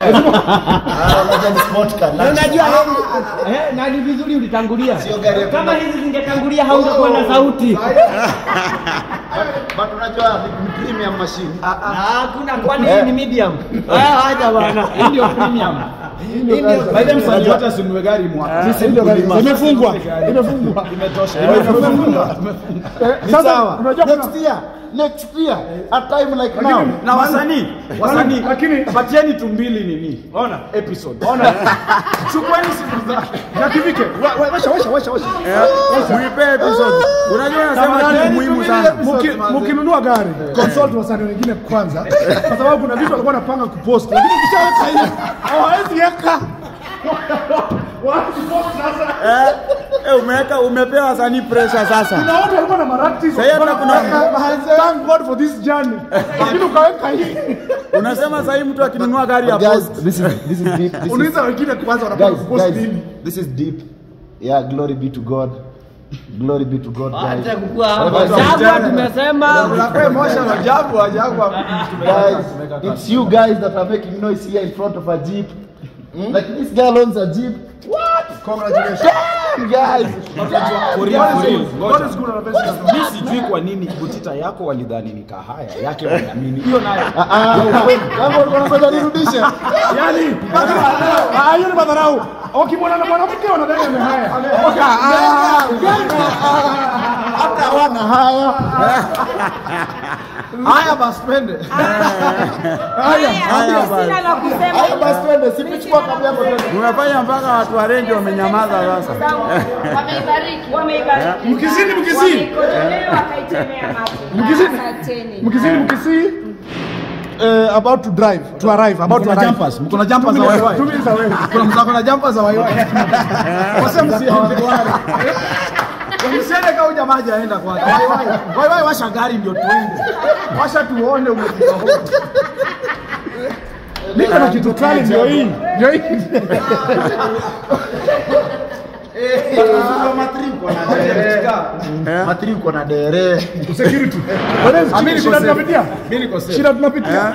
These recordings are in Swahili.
Ah, unajua ni sport car. Na unajua eh, na ni vizuri ulitangulia. Sio gari ya Kama kwenda- hizi zingetangulia haungekuwa na sauti. But unajua ni- ni premium machine. Na Hakuna kwani hii ni medium. Ah, acha bwana. Hii ndio premium. Hii ndio By the way, msanii wote asinunue gari mwaka. Imefungwa. Imefungwa. Imetosha. Imefungwa. Eh, Ni Sasa sawa. unajua kuna Next year, next year, a time like now. Na wasanii, wasanii, lakini- patieni tu mbili nini? Ona episode. Ona. Chukueni siku zake. na kivike. wa- wa- Washa washa washa washa. Muipe episode. Unajua nasema Tafadhali, kitu muhimu sana. Muki- Mkinunua gari, consult wasanii wengine kwanza, kwa sababu kuna vitu walikuwa wanapanga kupost, lakini ukishaweka hiyo hawawezi weka. Wapi post sasa? Eh, eh, umeweka umepewa wasanii pressure sasa. Kuna watu walikuwa na marati Sasa hata kuna- thank God for this journey. Lakini ukaweka hii. Unasema sasa hii mtu akinunua gari ya Guys, post. this is this is deep. This is Unauliza wengine kwanza wanapanga guys, kupost guys, nini? this is deep. Yeah, glory be to God. Glory be to God, guys. Acha kukua hapo. Sababu tumesema Unakuwa emotional ajabu ajabu. Guys, it's you guys that are making noise here in front of a jeep. Like this girl owns a jeep. Congratulations. Damn, guys. For real, for real. God is good and the best is good. Mimi sijui kwa nini butita yako walidhani ni kahaya yake wanaamini. Hiyo nayo. Ah, ah, kama ulikuwa unafanya nirudishe. Yaani, ah, hiyo ni madharau. Ukimwona na mwanamke wanadai amehaya. Okay, ah, Hata hawana haya. Haya basi twende. Haya basi. Sina la kusema. Haya basi twende, sipichukua kabla hapo twende. Umefanya mpaka watu wa renji wamenyamaza sasa. Wameibariki. Wameibariki. Mkizini, mkizini. Wameikojolea wakaitemea macho. Mkizini. Asanteni. Mkisii mkisii uh, about to drive to arrive about to Kuna arrive. jumpers, mko na jumpers za Two minutes- waiwai. two minutes away. Kuna mzako na jumpers za waiwai. Wase msiende wale. Msiende kama huyu jamaa hajaenda kwanza. Waiwai, waiwai washa gari ndio tuende. Washa tuone umefika huko. Niko na kitu kali ndio hii. Ndio hii. Matri uko na dere. Security. Bwana, Amini shida kwa tunapitia. Mimi niko safe. Shida tunapitia.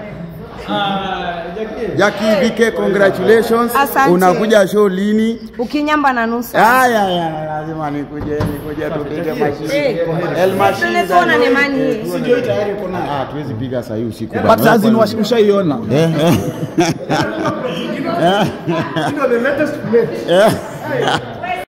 Jackie VK congratulations. Asante. Unakuja show lini? Ukinyamba na nusu. Haya ya lazima nikuje nikuje tupige mashine. El mashine. Tunaona nemani hii. Ah, tuwezi piga saa hii usiku. But bana. sasa ni ushaiona. Eh, eh. Ndio the latest plate. Eh.